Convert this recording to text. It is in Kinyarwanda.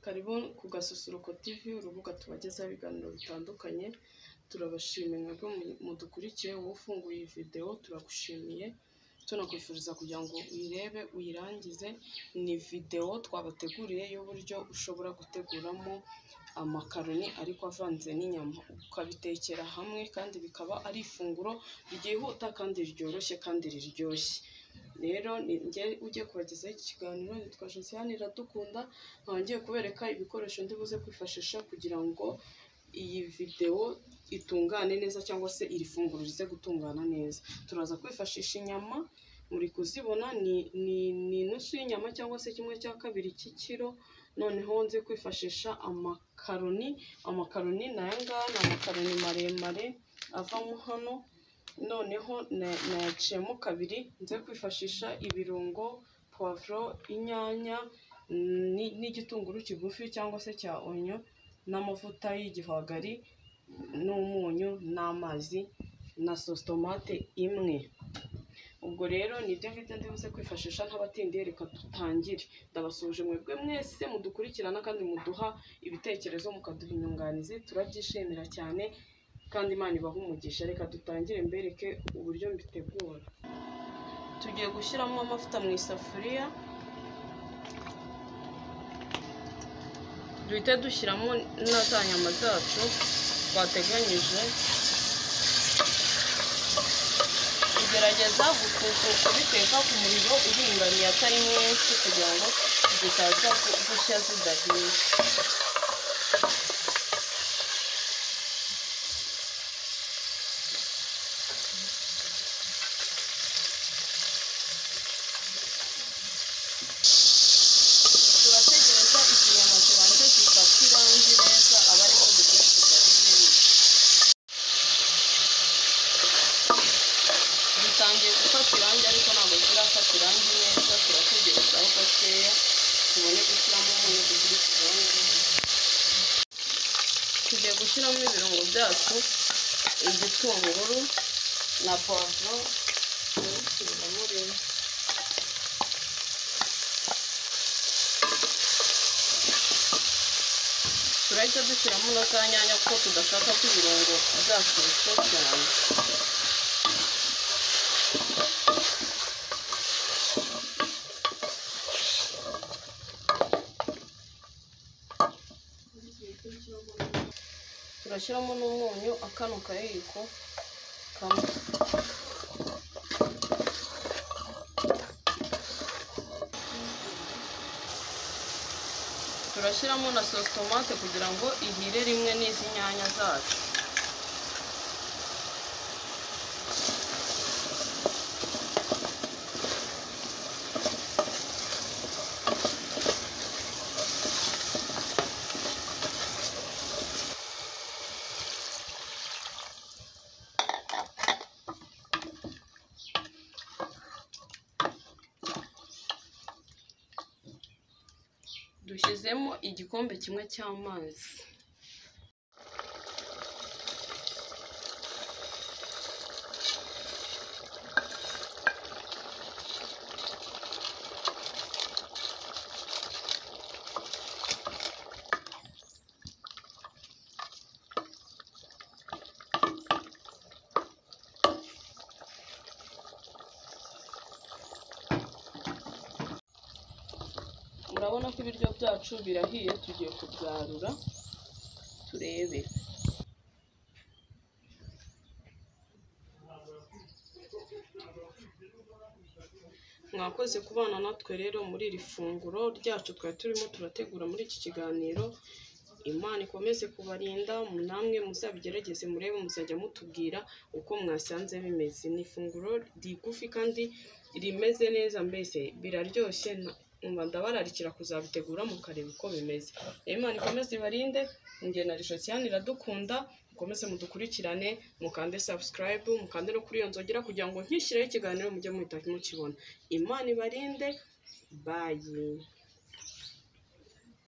Karibu ku Gasusuruko TV, urubuga tubagezaho ibiganiro bitandukanye, turabashimiye mwebwe mudukurikiye, wowe ufunguye iyi videwo turagushimiye, tunakwifuriza kugira ngo uyirebe uyirangize, ni videwo twabateguriye y'uburyo ushobora guteguramo amakaroni ariko avanze n'inyama, ukabitekera hamwe kandi bikaba ari ifunguro ryihuta kandi ryoroshye kandi riryoshye, rero ni jye ugiye kubagezaho iki kiganiro, nitwa Josiane Iradukunda, nkaba ngiye kubereka ibikoresho ndi buze kwifashisha kugira ngo iyi videwo itungane neza cyangwa se iri funguro rize gutungana neza, turaza kwifashisha inyama, muri kuzibona ni inusu y'inyama cyangwa se kimwe cya kabiri cy'ikiro, noneho nze kwifashisha amakaroni, amakaroni ni aya ngaya, ni amakaroni maremare avamo hano, noneho nayaciyemo kabiri, nze kwifashisha ibirungo, puwavuro, inyanya n'igitunguru kigufi cyangwa se cya onyo n'amavuta y'igihwagari n'umunyu n'amazi na sositomate imwe. Ubwo rero ni ibyo ngibyo ndi buze kwifashisha ntabatindiye, reka dutangire. Ndabasuhuje mwebwe mwese mudukurikirana kandi muduha ibitekerezo, mukaduha inyunganizi, turabyishimira cyane kandi Imana ibahe umugisha. Reka dutangire mbereke uburyo mbitegura. Tugiye gushyiramo amavuta mu isafuriya, duhite dushyiramo na za nyama zacu twateganyije, tugerageza kubiteka ku muriro uringaniye atari mwinshi kugira ngo zitaza gushya zidahiye. turategereza ikinyama kibanze gifata irangi neza aba ariko dukurikiza n'ibindi bitangiye gufata irangi ariko ntabwo zirafata irangi neza turategereza aho gakeya tubone gushyiramo umunyu dukurikiza tugiye gushyiramo ibirungo byacu igitunguru na puwavuro tugashyiramo rimwe turahita dushyiramo na za nyanya kuko tudashaka ko ibirungo byashyushye cyane turashyiramo n'umunyu akano kayiko kamwe turashyiramo na sositomate kugira ngo ihire rimwe n'izi nyanya zacu dushyizemo igikombe kimwe cy'amazi murabona ko ibiryo byacu birahiye tugiye kubyarura turebe mwakoze kubana natwe rero muri iri funguro ryacu twari turimo turategura muri iki kiganiro imana ikomeze kubarinda namwe muzabigerageze murebe muzajya mutubwira uko mwasanze bimeze ni ifunguro rigufi kandi rimeze neza mbese biraryoshye umva ndabararikira kuzabitegura mukareba uko bimeze imana ikomeze ibarinde njye na risosiyani iradukunda mukomeze mudukurikirane mukande sabusikarayibu mukande no kuri iyo nzogera kugira ngo nkishyireho ikiganiro mujye muhita mukibona imana ibarinde bayi